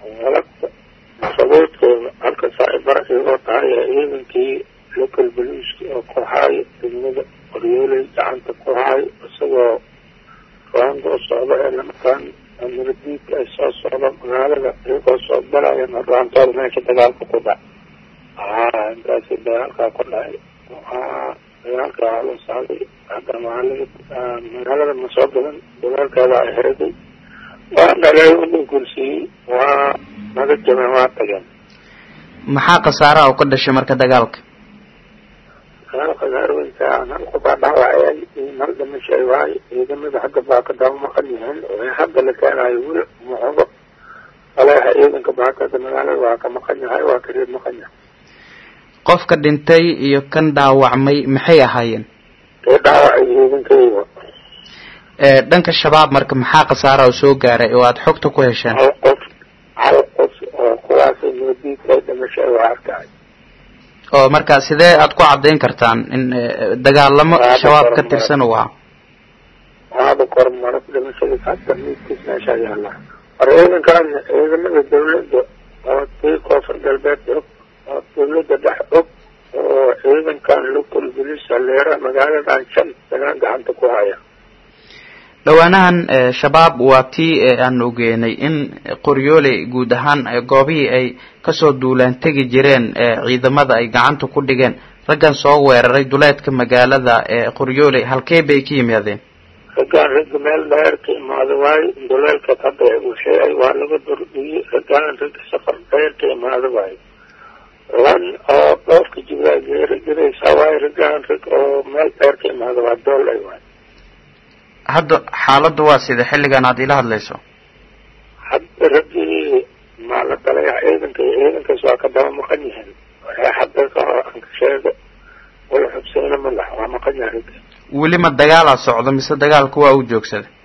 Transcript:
galabta sabuudkooda halka saaibara iyagoo tahay ciidankii local boliiska oo ku haayo degmada qoryooley gacanta ku haayo isagoo raandoo socda ee lamakaan amiradiidka ay soo socda magaalada iyagoo soo galayaan raantooda meesha dagaalka ku dhac a intaasi dagaalkaa ku dhacay dagaalka la socday hadda magaalada magaalada ma soo gadan dagaalkeeda ay heeday waa dhalay udin kursiiyey waa naga jabeen waa tageen maxaa khasaaraha u ka dhashay marka dagaalka dagaalka gaarweynka nalku baa dhaawacay nal dhimashay waayo ciidamada hadda baa ka daba maqan yihiin ee hadda la keenayo weli muxubo aleeha ciidanka baakada magaalada waa ka maqan yahay waa ka reeb maqan yahay qofka dhintay iyo kan dhaawacmay maxay ahaayeen kee dhaawacay ciidankayga dhanka shabaab marka maxaa khasaaraha u soo gaaray oo aada xogta ku hesheen hal qof hal qof oo kuwaas nabadiidka dhimashay waa arkay oo marka sidee aad ku caddayn kartaan in dagaalamo shabaab ka tirsan uu ahaa waaba kormaro dhimashadiis hadda miidkiis meeshaa yaalla war ciidankan ciidamada dawladda oo tii koonfur galbeed og oo dawladda dhex og oo ciidankan local police leera magaaladan shan sanaan gacanta ku haya dhowaanahan shabaab waa tii aan ogeynay in qoryooley guud ahaan goobihii ay kasoo duulaan tegi jireen ciidamada ay gacanta ku dhigeen raggan soo weeraray duleedka magaalada qoryooley halkee bay ka yimaadeen raggaan ragga meel dheer ka imaada waayo duleelka hadda usheegay waa laga dordhiyey raggaan ragga safar dheer ka imaada waayo lan oo dhoofka jibaa geeri jiraysaa waayo raggaan rag oo meel dheer ka imaada waa doolay waayo hadda xaaladdu waa sida xilligan aad ila hadlayso hadda raggii maa la dalaya ciidanka iyo ciidankaas waa ka daba maqan yihiin waxay hadda ka anka sheega wala xubseyna ma laha waa maqan yahay ragga weli ma dagaalaa socdo mise dagaalku waa u joogsaday